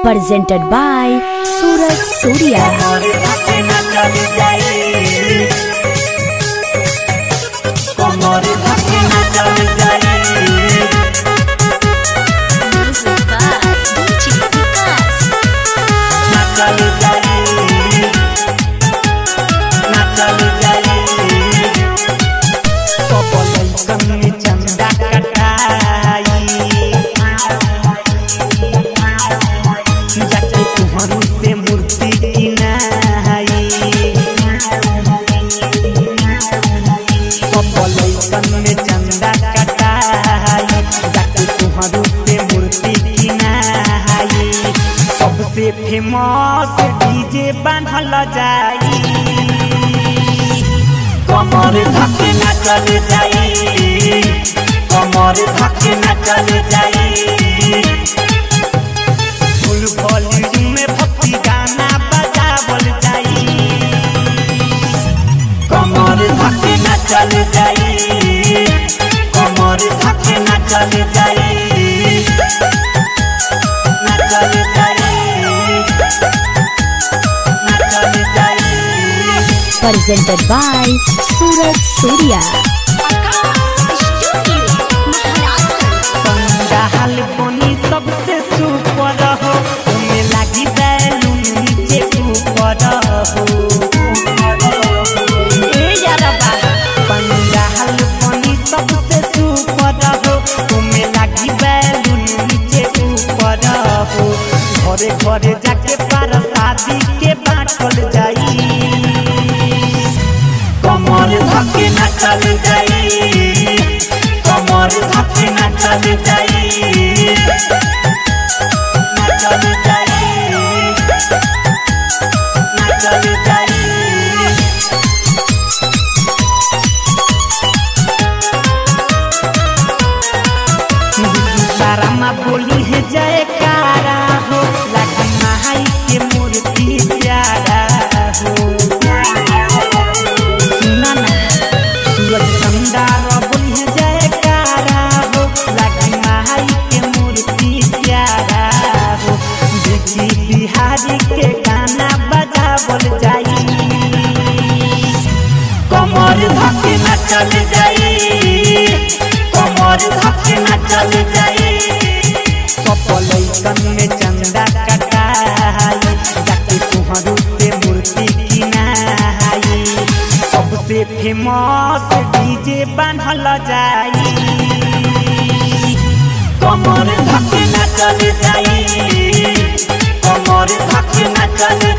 presented by Suraj Surya. Music by DJ Vikas. चंदा कटाई जाके तुहरू से मूर्ति किनाई पपलैकन में चंदा कटाई जाके तुहरू से मूर्ति किनाई सबसे फेमस डीजे बांधल जाई कमर धके नाचल जाई कमर धके नाचल जाई फुल वॉल्यूम में भक्ति गाना बजावल जाई कमर धके नाचल जाई कमर धके नाचल जाई नाचल जाई नाचल जाई Presented by Suraj Surya. पंडाल बनी सबसे सुपर हो उमे लागी बैलून नीचे ऊपर हो ए यारबा पंडाल बनी सबसे सुपर हो उमे लागी बैलून नीचे ऊपर हो घरे घरे जाके पार शादी के बाटल जाई कमर धके नाचल जाई कमर धके नाचल जाई नाचल जाई नाचल जाई सारा माँ बोली है जयकारा हो लखन माई के मूर्ति प्यारा हो सुना ना सूरज भंडार बोली है जयकारा हो लखन माई के मूर्ति प्यारा हो देखी बिहारी के गाना बजावल जाई कमर धके नाचल जाई कमर धके नाचल जाई सपलैकन में चंदा कटाई जाके तुहरू से मूर्ति किनाई सबसे फेमस डीजे बांधल जाई कमर धके नाचल जाई कमर धके नाचल